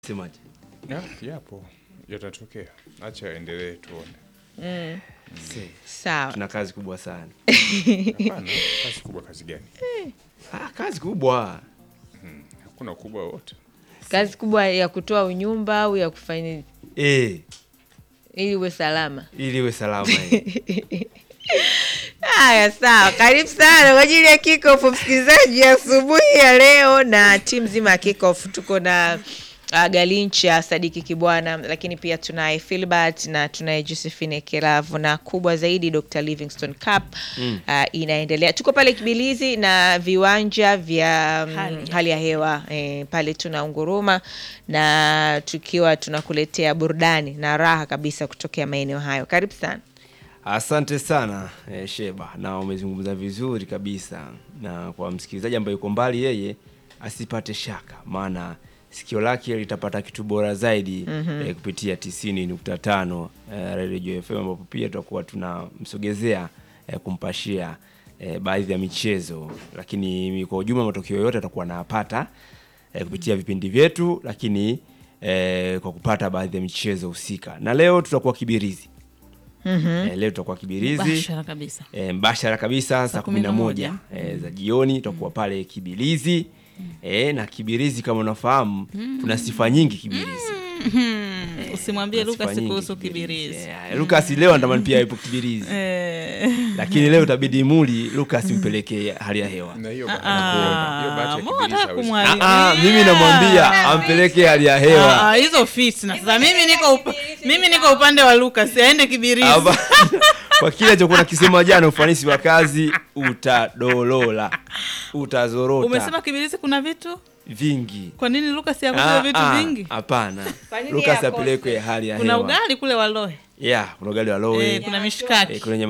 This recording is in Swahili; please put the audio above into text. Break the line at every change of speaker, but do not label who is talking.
Semaje?
Ya, yapo yatatokea, acha aendelee tuone.
Se,
Sawa.
tuna kazi kubwa sana.
Hapana, kazi kubwa, kazi gani?
Ah, kazi kubwa.
Hakuna ukubwa wote.
Kazi kubwa ya kutoa unyumba au ya kufanya
Eh,
ili uwe salama.
ili iwe salama eh.
Haya, sawa. Karibu sana kwa ajili ya kickoff, msikilizaji, asubuhi ya leo na timu nzima ya kickoff. Tuko na uh, Galincha Sadiki Kibwana, lakini pia tunaye Filbert na tunaye Josephine Kelavu na kubwa zaidi Dr. Livingstone Cup uh, inaendelea. Tuko pale Kibilizi na viwanja vya mm,
Hali.
hali ya hewa eh, pale tuna unguruma na tukiwa tunakuletea burudani na raha kabisa kutokea maeneo hayo. Karibu sana.
Asante sana eh, Sheba, na umezungumza vizuri kabisa, na kwa msikilizaji ambaye yuko mbali, yeye asipate shaka, maana sikio lake litapata kitu bora zaidi eh, kupitia tisini nukta tano eh, Radio FM ambapo pia tutakuwa tunamsogezea eh, kumpashia eh, baadhi ya michezo, lakini kwa ujumla matokeo yote atakuwa anayapata eh, kupitia vipindi vyetu, lakini eh, kwa kupata baadhi ya michezo husika, na leo tutakuwa Kibirizi. Eh, leo tutakuwa Kibirizi
Bashara kabisa.
e, mbashara kabisa saa kumi na moja e, za jioni tutakuwa pale Kibilizi e, na Kibirizi kama unafahamu tuna sifa nyingi Kibirizi.
Usimwambie
Tuna sifa
Lucas
nyingi
kuhusu kibirizi.
Eh, Lucas leo anatamani pia ipo Kibirizi
Eh,
lakini leo itabidi muli Lucas mpelekee hali ya hewa.
Na hiyo bahati
ah,
hiyo bahati ya
mbona
Kibirizi
unataka
hawezi-
kumwharibia?
Ah, ah, mimi namwambia ampelekee hali ya hewa.
Ah, hizo fitna. Sasa mimi niko upa, mimi niko upande wa Lucas, aende kibirizi.
Hapa- kwa kile alichokuwa nakisema jana, ufanisi wa kazi utadolola, utazorota
Umesema kibirizi kuna vitu?
vingi.
Kwa nini Lucas
Ah,
yakuza vitu
ah,
vingi?
Hapana,
Kwa nini
Lucas
yakose?
apelekwe hali ya
Kuna
hewa.
ugali kule Walohe.
Yeah, kuna ugali wa lowe
Eh, kuna mishikaki.
eh, kuna nyama